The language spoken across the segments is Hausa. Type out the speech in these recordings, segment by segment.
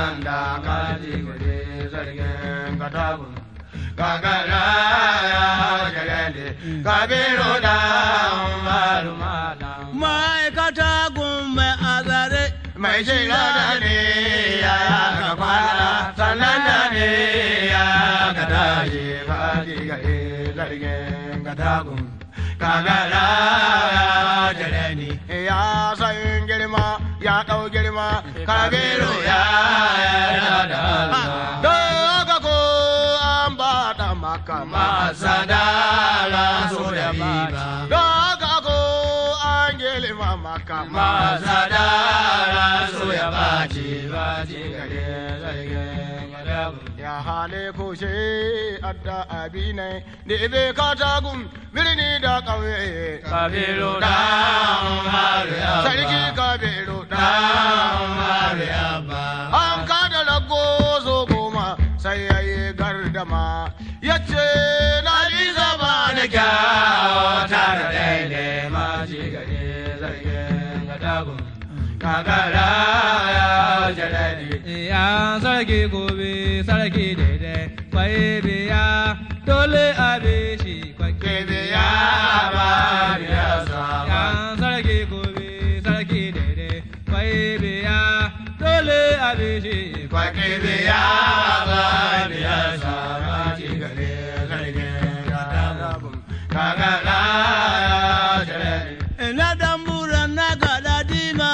sanda kaji gure sarkin katagun gagara ya jalele kabiru da umaru malam ma'aikata gun mai azare mai shiga da ne ya ka kwana sannan da ne ya ka tashi kaji gare sarkin katagun gagara ya jalele ya san girma ya ɗau girma kabiru ya yarda da Allah daga ko an ba da maka masa da so da biba daga ko an girma maka masa da so ya baci baci gare zarge ya hale ko she adda abinai da ibe katagun birni da ƙauye kabiru da mariya sarki kabiru da mariya ba an kada rago zo goma sai ya yi gardama ya ce na ji zama da kyawo tare daidai ma ji gare zargin gadagun kakara ya jalali ya sarki gobe sarki daidai kwaye biya dole abe shi kwake kebe ya ba biya ya sama sarki gobe sarki daidai kwaye biya dole abe shi kwake biya ba biya sama ji gare zargin gadagun kakara ya jalali na dambura na gada dima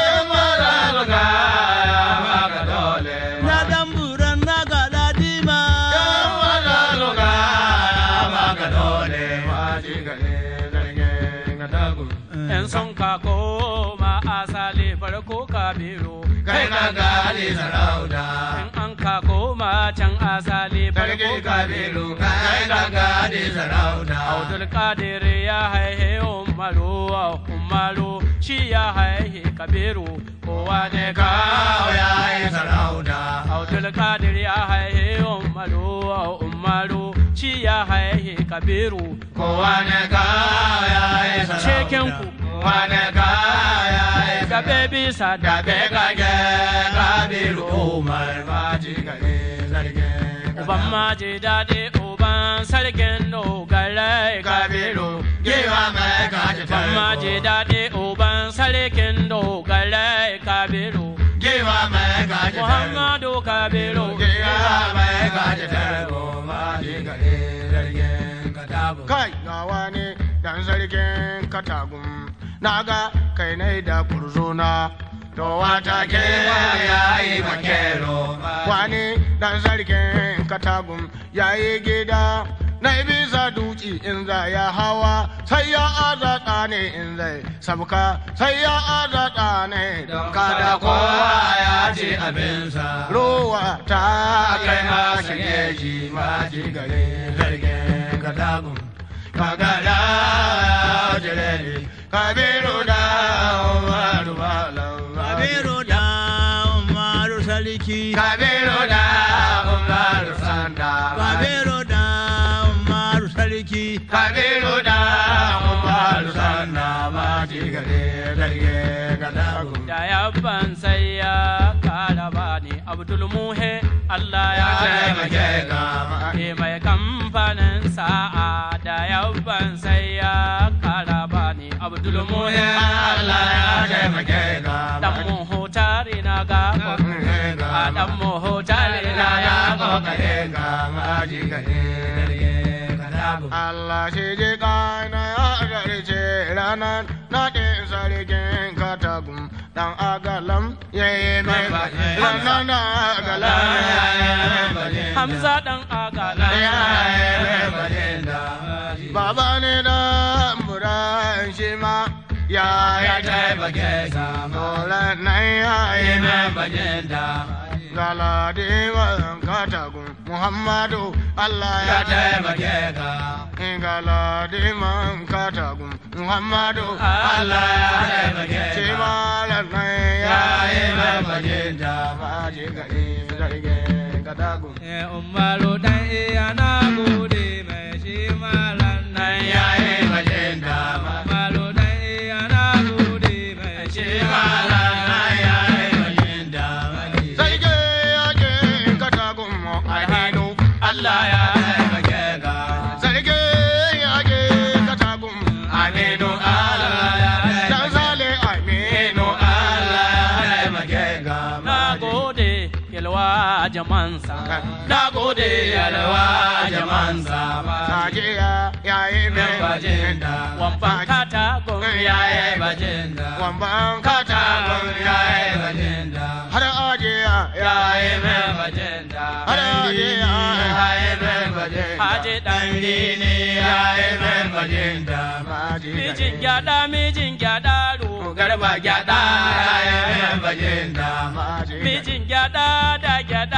na dambura na gada dima in sun ka koma asali farko kabiru Kai ka gali sarauta, in an ka koma can asali sarki farko kabiru, kai ka gali sarauta. Abdul Kadir ya haihe Umaru Umaru shi ya haihe Kabiru kowa ne ka Kawo ya yi sarauta, Abdul Kadir ya haihe Umaru Umaru shi ya haihe Kabiru kowa ne kawo ya yi sarauta. Cikin ku. Kowa ne kawo ya yi da sarauta. bebi sa Da da be kage kabiru Umar ba ji gare zargin Uban maji daɗi uban sarkin dogare Kabiru, giwa mai kaji Uban maji daɗi uban sarkin dogare Kabiru Giwa mai kaji Muhammadu Kabiru Kai gawa ne dan sarkin katagun na ga kai ne da kurzona to wata ke ya yi makero wani dan sarkin katagun ya yi gida na bisa duci in za ya hawa sai ya azata ne in zai sabka sai ya azata ne don kada kowa ya ci abinsa ruwa ta kai ma shige shi ma shi gare zargin katagun kagada jireli kabiru da umaru malam kabiru da umaru sarki kabiru da umaru sanda kabiru da umaru sarki kabiru da umaru sanda ma shi gare zargin katagun da yabban sai ya kara bani Abdul Muhe Allah ya taimake ka ke mai kamfanin sa'a da yabban sai ya kara bani Abdul Muhe Allah ya taimake ka dan mu hotari na ga a dan mu hotari na ya kokare ka maji gare Allah shi ji kana ya garce ranar naɗin sarkin katagun dan agalam ya yi mai ranar na agalam ya yi mai Hamza dan agala ya yi mai Baba ne da muran shi ma ya ya taimake ka dole nan ya yi mai Galadiman katagun Muhammadu Allah ya taimake ka. Galadiman katagun Muhammadu Allah ya taimake ka. Shi malam nan ya yi mai bajinta ma ji gari zarge katagun. Umaru dan iya na gode mai shi malan nan Ya yi bajinta ma Umaru dan iya na gode mai shi shi malam nan ya yi bajinta ma ji. Zarge yalwa jamansa Na gode yalwa jamansa Najiya ya yi min bajinda wamban katagun ya yi bajinda Wamban katagun ya yi bajinda Har ajiya ya yi min bajinda Har ajiya ya yi min bajinda Haji dan Dini ya yi min bajinda mijin gyada mijin gyada ro Garba gyada ya yi min bajinda mijin gyada da gyada